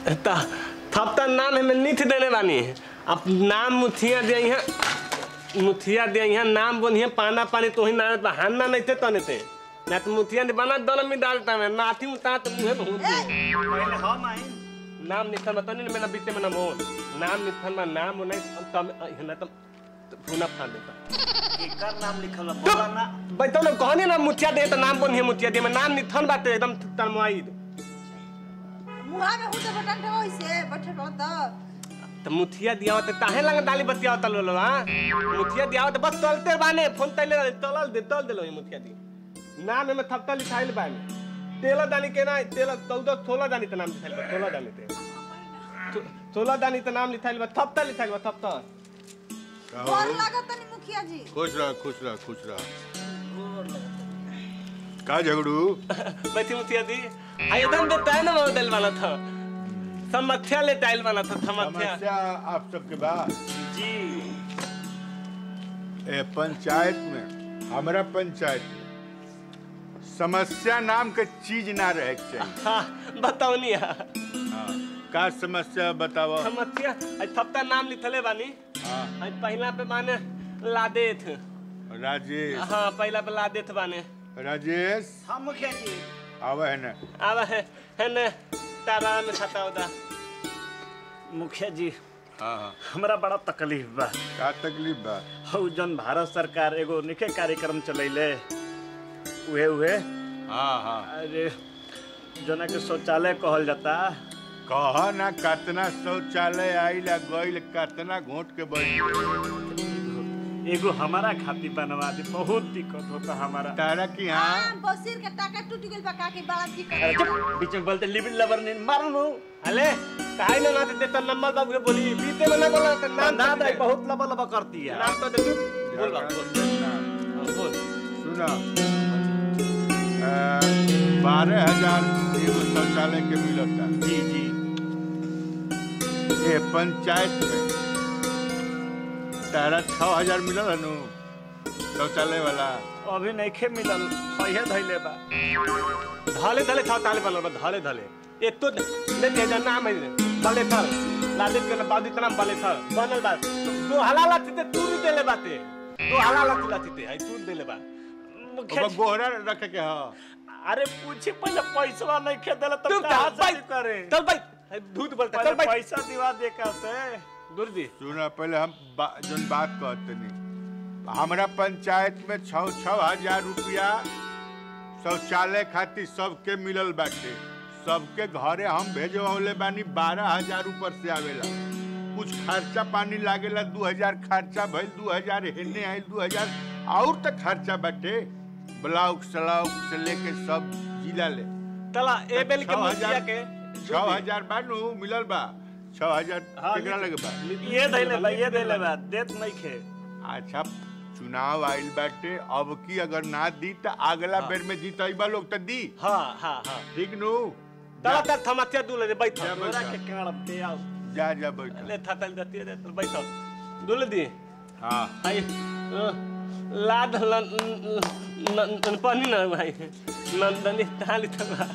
ता थप ता नाम हमें निथ देने बानी अब नाम मुथिया दे यहाँ मुथिया दे यहाँ नाम बोनिए पाना पानी तो ही नाम हानना नहीं थे तने थे ना तो मुथिया ने बना दल में डालता मैं नाथी मुता तो मुहे बहुत पहले हम आई नाम निथन बता नहीं मेरा बीते में नाम हो नाम निथन में नाम हो नहीं तब ना तो फूना फाड़ देता एकर नाम लिखल बा बोला ना बैठो ना कहनी ना मुथिया दे तो नाम बोनिए मुथिया दे में नाम निथन बाटे एकदम तनमाई मुहा में हुते बटन ठे होइसे बैठे बहुत तो मुथिया दिया होते ताहे लंग डाली बतिया होता लो हां मुथिया दिया होते बस तलते बाने फोन तले तलल दे तल देलो ये मुथिया दी नाम में थपता लिखाइल बाने तेला दानी के ना तेला चौदह सोलह दानी तो नाम लिखाइल बा सोलह दानी ते सो- सोलह दानी तो नाम लिखाइल बा थपता लिखाइल बा थपता बोल लागत तनी मुखिया जी खुश रह खुश रह खुश रह का झगड़ू बैठी मुथिया दी आ एकदम देता है ना मॉडल वाला था समस्या ले टाइल वाला था समस्या समस्या आप सबके बाद जी ए पंचायत में हमारा पंचायत में समस्या नाम के चीज ना रहे के चाहिए हाँ बताओ नहीं हाँ। का समस्या बताओ समस्या आज थपता नाम लिखले बानी हाँ, आज पहला पे माने लादेथ राजेश हाँ पहला पे लादेथ बाने राजेश हम मुखिया जी आवे है ना अब है है न तारा में खाता उदा मुखिया जी हाँ हाँ हमरा बड़ा तकलीफ बा का तकलीफ बा हौ जन भारत सरकार एगो निके कार्यक्रम चलैले उहे उहे हाँ हाँ अरे जना के शौचालय कहल जाता कह ना कतना शौचालय आइला गइल कतना घोट के बैठ एगो हमारा खातिर बनवा दे बहुत दिक्कत होता हमारा तारा की हाँ हां बसीर के टाका टूट गेल बा का के बड़ा अरे दिक्कत चुप, बीच में बोलते लिबिन लबर ने मारनु अले काहे ना ना देता नंबर बाबू के बोली बीते में ना बोला तो नाम ना तो दे दे बहुत लबा लबा करती है नाम तो दे तू बोल बाबू बोल हाँ, बोल सुना बारह हजार एगो शौचालय के मिलता जी जी ये पंचायत में तारा छह हजार मिलल है नु शौचालय वाला अभी नहीं खे मिलल सही धैले बा धाले धाले था ताले बनल बा धाले धाले ये तो ले दे जा नाम है बाले थर लादेथ के बादी तनाम बाले थर बनल बा तो हलाला ते तू नहीं देले बाते तो हलाला तिला तिते है तू देले बा मुखिया ओकर जी, गोहरा रखे के ह अरे पूछी पहले पैसा नहीं खे देला तू तब कहाँ से भाई करे चल भाई है, दूध बोलता पहले चल भाई पैसा दिवा दे का से दूर दी सुना पहले हम बा, जन बात कहते नहीं हमारा पंचायत में छह छह हजार रुपया शौचालय खातिर सबके मिलल बाटे सबके घरे हम भेजवले बानी बारह हजार ऊपर से आवेला कुछ खर्चा पानी लागेला दू हजार खर्चा भइल दू हजार हेने आइल दू हजार और तक खर्चा बाटे ब्लाउक सलाउक से लेके सब जिला ले तला ए बेल के छह मुखिया हजार के छह हजार बानू मिलल बा छह हजार हाँ, केकरा लगे बा ये धैले बा ये धैले बा देत नहीं खे अच्छा चुनाव आइल बाटे अब की अगर ना दी त अगला बेर में जीतइबा लोग त दी हाँ हाँ हाँ ठीक नु तला तक थमतिया दूले दे बैठ जा तोरा बैठा। के काड़ पे आओ जा जा बैठ ले था तल दती दे तो बैठ दूले दी हाँ आई अ, लाद लन न पानी ना भाई नंदनी ताली तला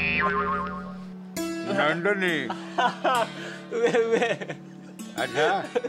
नंदनी वे वे अच्छा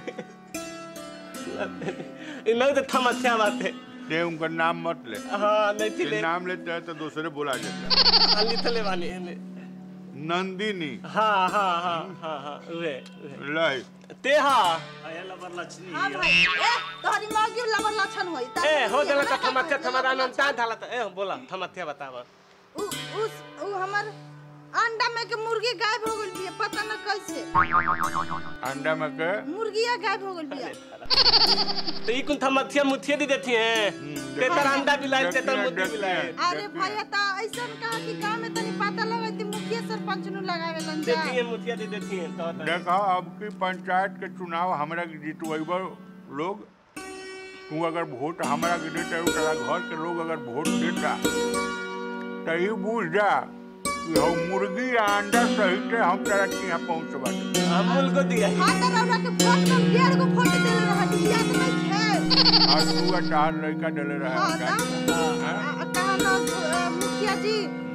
इन्हें तो थमतिया बात है ते उनका नाम मत ले हाँ नहीं थी ते ले नाम लेते हैं तो दूसरे बोला जाता खाली थले वाली है नंदिनी हाँ हाँ हाँ हाँ हाँ वे वे लय ते हाँ आया लबर लक्ष्मी हां भाई ए तोहरी मौगी लबर लक्षण होई ता ए हो जाला का थमतिया थमरा नाम ता थाला त ए बोला थमतिया बतावा उ उस उ हमर अंडा में के मुर्गी गायब हो गइल बिया पता न कैसे अंडा में के मुर्गिया गायब हो गइल बिया तो ई कुन थमतिया मुथिया दी देती हैं ते तर अंडा भी लाई ते तर मुद्दी भी लाई अरे भैया ता ऐसन कहा कि गांव में तनी पता लगती मुखिया सरपंच नु लगावे लन जा देती हैं मुथिया दी देती हैं तो तो देखो अब की पंचायत के चुनाव हमरा के जीतवेबो लोग तू अगर वोट हमरा के देता है तेरा घर के लोग अगर वोट देता तो ही बूझ जा कि हम मुर्गी या अंडा सहित हम तेरा के यहाँ पहुँचवा दे अमूल को दिया है हां त रौरा के फोट में डेढ़ गो फोट देले रहत याद नहीं है और तू चार लड़का डले रहा हां ता है कहा ना अ, मुखिया जी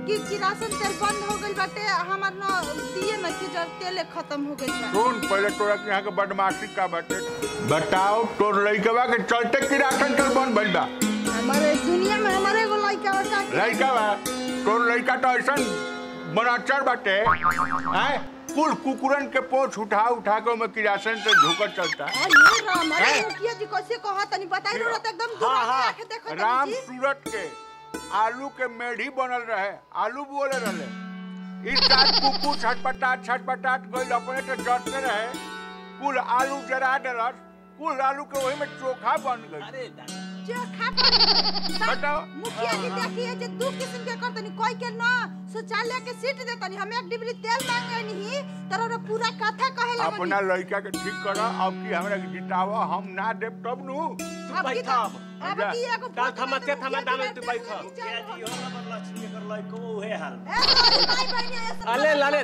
कि कि राशन तेल बंद हो गइल बाटे हमार न दिए में के जर तेल खत्म हो गइल बा सुन पहले तोरा के यहाँ के बदमाशी का बाटे बताओ तोर लइकवा के चलते की राशन तेल बंद भइल बा हमारे दुनिया में हमारे एगो लइका बा लइका बा तोर लइका तो ऐसन बनाचर बाटे हैं कुल कुकुरन के पोछ उठा उठा के में किरासन से धोकर चलता अरे राम अरे हैं? मुखिया जी कैसे कहा तनी बताई रहा एकदम हाँ, दुआ हाँ, आके देखो राम तनी जी सूरत के आलू के मेढ़ी बनल रहे आलू बोले रहे इस साल कुकू छटपटाट छटपटाट गइल अपने तो जटते रहे कुल आलू जरा डलस कुल आलू के वही में चोखा बन गई जो खा पर बताओ मुखिया जी देखिए जे दू किस्म के कर तनी कोई के ना शौचालय के सीट दे तनी हम एक डिबरी तेल मांगे नहीं तोरा पूरा कथा कहे लगनी अपना लड़का के ठीक कर अब की हमरा के जितावा हम ना देब तब नु तू अब की बैठा तो- अब जा। की एगो काल फोटो थमा में ते तो थमा मुखिया दामे जी तू बैठे बैठा। हैं, मुखिया चल जी हो लबर लक्ष्मी कर लइको उहे हाल ए हमारी माई बहनी ऐसे अले, लाले।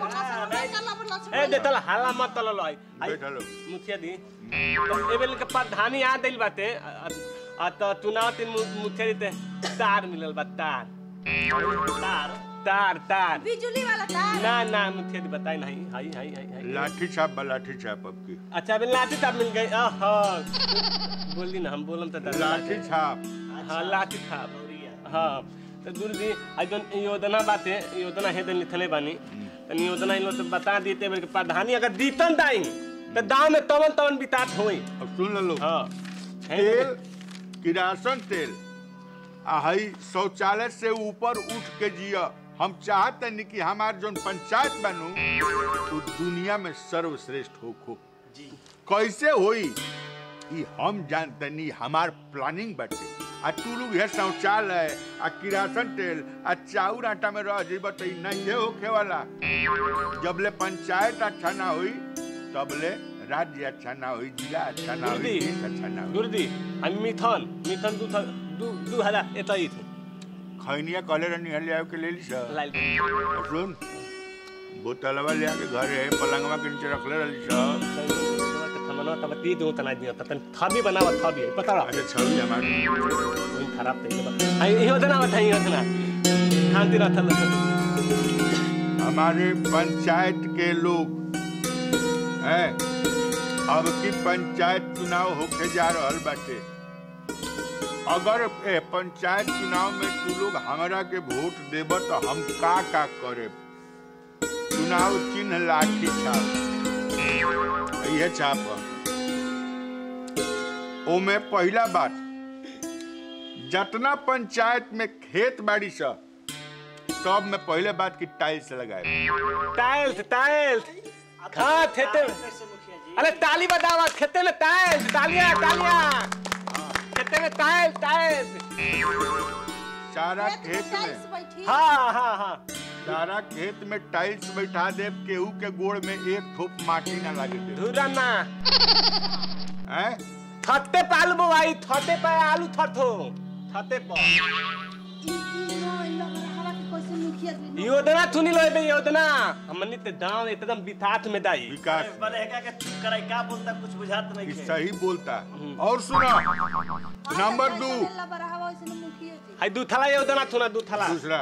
ए दे तल हाला मत तल लाई बैठा लो। मुखिया दी तो एबेल के प्रधानी आ दिल बाटे आ- आ तो चुनाव तीन मु- मुखिया जी ते तार मिलल बा तार तार तार तार बिजुली वाला तार ना ना मुखिया जी बताई नहीं हाई हाई हाई हाई लाठी छाप बा लाठी छाप अब की अच्छा अबे लाठी तार मिल गई आहा बोली ना हम बोलम त लाठी छाप हाँ लाठी छाप गौरिया हाँ तो गुरुजी आज जौन योजना बाटे योजना हे दिन लिखले बानी तो योजना इन लोग तो बता देते बल्कि प्रधानी अगर दीतन दाई तो दाव में तवन तवन बितात होई अब सुन लो हाँ तेल किरासन तेल आ हई शौचालय से ऊपर उठ के जिया हम चाहते नहीं कि हमार जोन पंचायत बनू तो दुनिया में सर्वश्रेष्ठ हो खो जी कैसे होई ई हम जानते नहीं हमार प्लानिंग बाटे आ तू लोग है शौचालय आ किरासन तेल आ चाउर आटा में रह जेब तो ई नहीं होखे वाला जबले पंचायत अच्छा ना हुई तबले राज्य अच्छा ना हुई जिला अच्छा ना हुई गुरुजी देश अच्छा ना हुई गुरुजी हम मिथन मिथन दू थ- दू दू हजार एतै थी खैनिया कहले रहनी हले आवे के ले ली सर लाइल सुन बोतलवा ले आके घरे पलंगवा के नीचे रखले रहली सर थमनो तब ती दो तना दिया तन थबी बनावा थबी पता रहा अच्छा छवि हमारी वही खराब तई बा आई योजना बता योजना शांति रहता हमारे पंचायत के लोग हैं अब की पंचायत चुनाव होके जा रहल बाटे अगर ए पंचायत चुनाव में तू लोग हमरा के वोट देब तो हम का का करे चुनाव चिन्ह लाठी छाप यह छाप ह। ओमे पहला बात जतना पंचायत में खेत बाड़ी सा सब में पहले बात की टाइल्स लगाए टाइल्स टाइल्स हाँ खेते में कैसे मुखिया जी अरे ताली बजावा खेते में टाइल्स तालियां तालियां खेते में टाइल्स टाइल्स सारा खेत में खेत टाइल्स में बैठी हाँ हाँ हाँ सारा खेत में टाइल्स बैठा दे केहू के गोड़ में एक थोप माटी ना लगे दे धुरा ना हैं थते पे आलू बोवाई थते पे आलू थथो थते पे ई ई नो लग रहा कि कैसे मुखिया जी योजना थुनी लो बे योजना हमनी ते दांव एकदम बिथात में दाई विकास बने का के चुप कराई का बोलता कुछ बुझात नहीं ई है सही बोलता और सुनो नंबर दो मुखिया जी हाय दू थला योजना थुना दू थला दूसरा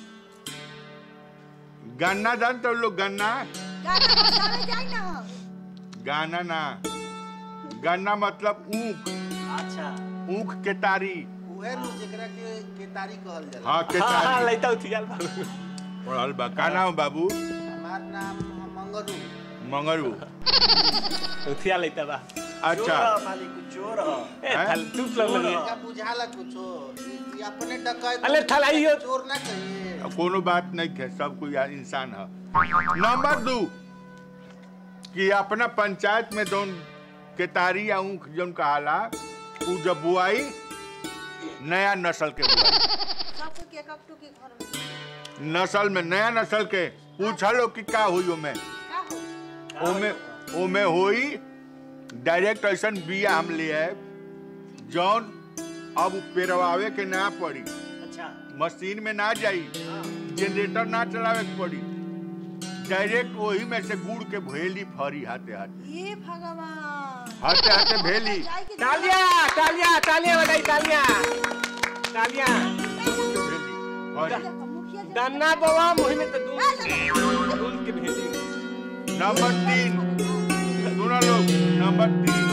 गन्ना जानते हो लोग गन्ना गाना बजावे जाई ना हम। गाना ना गन्ना मतलब ऊख अच्छा ऊख के तारी उहे नु जेकरा के केतारी कहल जाला हाँ के हाँ हाँ तारी लइता उठियाल बा पढ़ल बा का नाम बाबू हमार नाम मंगरू मंगरू उठिया लइता बा अच्छा चोर ह, मालिक चोर ह। ए हैं? थल तू लग लगी का बुझाला कुछो ई ई अपने डकैत अले थलाइयो चोर ना कहिए कोनो बात नहीं है सब कोई या- इंसान है नंबर दो कि अपना पंचायत में जौन केतारी या ऊख जौन कहाला उ जब बुआई नया नस्ल के बुआई सबके के कप टू के घर में नस्ल में नया नस्ल के पूछलो कि का हुई ओमे का हो ओमे ओमे होई डायरेक्ट ऐसन बिया हम ले आए जौन अब पेरवावे के ना पड़ी अच्छा मशीन में ना जाई जनरेटर ना चलावे के पड़ी डायरेक्ट वही में से गुड़ के भेली फरी हाथे हाथे ये भगवान हाथे हाथे भेली जाई के तालियां तालियां तालियां बजाई तालियां तालियां गुड़ के भेली फरी देखो, मुखिया जी गन्ना बाबा मोहि में तो दूध दूध के भेजी नंबर तीन सुनो लोग नंबर तीन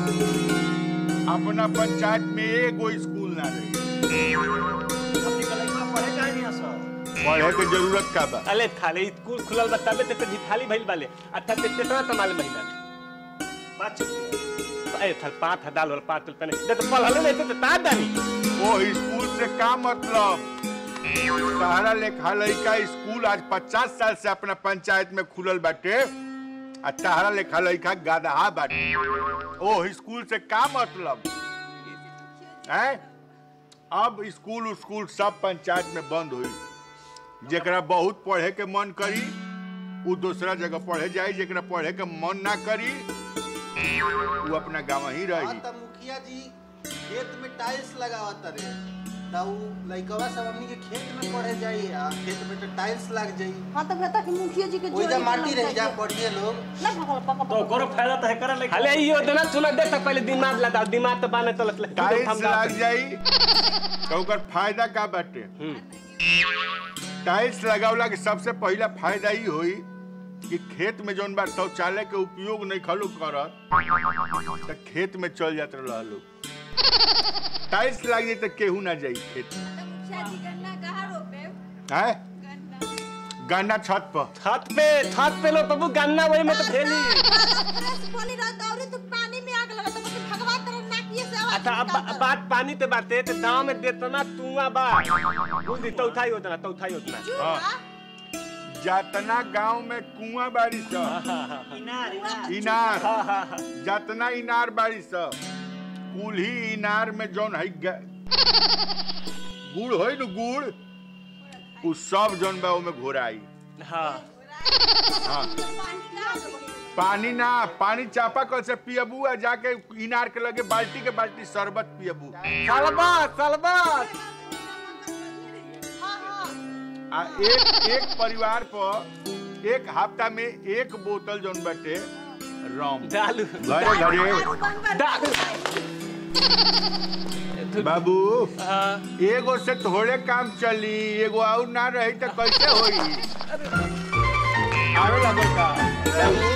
अपना पंचायत में एगो स्कूल ना रही अपनी कलाई में पढ़े काहे नहीं आसो पढ़े के जरूरत का बा अले खाले स्कूल खुलल बा तबे ते ढिठाली भइल बाले अच्छा ते तेतना तमाल महिला बात चुप ए थल पाँच हजार और पाँच रुपए नहीं दे तो पढ़ले नहीं तो ता दानी वो स्कूल से का मतलब सहारा लेखा लड़का स्कूल आज पचास साल से अपना पंचायत में खुलल बाटे आ तहरा लेखा लड़का गदहा बाटे ओ स्कूल से का मतलब है अब स्कूल स्कूल सब पंचायत में बंद हुई जेकरा बहुत पढ़े के मन करी उ दूसरा जगह पढ़े जाई जेकरा पढ़े के मन ना करी वो अपना गाँव ही हाँ रही त मुखिया जी खेत में टाइल्स लगावत रे त उ लइकवा सब हमनी के खेत में पढ़े जाई आ खेत में तो टाइल्स लग जाई हाँ तो कहता कि मुखिया जी के ओइजा जोड़ी माटी के रह जा लग पढ़िए लोग ना भगल पका तो करो फायदा तो है करे लेकिन खाले ई योजना सुना दे तक पहले दिमाग लगा दिमाग तो बाने चलत ले टाइल्स लग जाई तो ओकर फायदा का बाटे टाइल्स लगावला के सबसे पहला फायदा ही होई कि खेत में जौन बा शौचालय के उपयोग नहीं खलू करत त खेत में चल जात रह लोग टाइल्स लग जाई त केहू ना जाई खेत में मुखिया जी गन्ना कहाँ रोपे हैं गन्ना गन्ना छत पर छत पे छत पे लो तबु गन्ना वही में तो फैली फ्रेश बोली रहता और तू पानी में आग लगा तो बस भगवान तेरे नाकिए से आवाज अच्छा अब निकालता। बात पानी ते बाते ते गांव में देतना तुआ बा बुझ दी चौथा योजना चौथा योजना चूहा, जातना गांव में कुआं बाड़ी स इनार इनार इनार जातना इनार बाड़ी स कुल ही इनार में जौन है ग- गुड़ होई न गुड़ उ सब जौन बा ओमे घोराई हाँ हाँ पानी कहाँ से बही? पानी ना पानी चापा कल से पियबू आ जाके इनार के लगे बाल्टी के बाल्टी शरबत पियबू सलबत सलबत हाँ हाँ आ एक एक परिवार पर एक हफ्ता में एक बोतल जौन बाटे रम डालू घरे घरे दारू बनवा डालू बाबू हाँ एगो से थोड़े काम चली एगो और ना रही तो कैसे होई आवे लगो का बाबू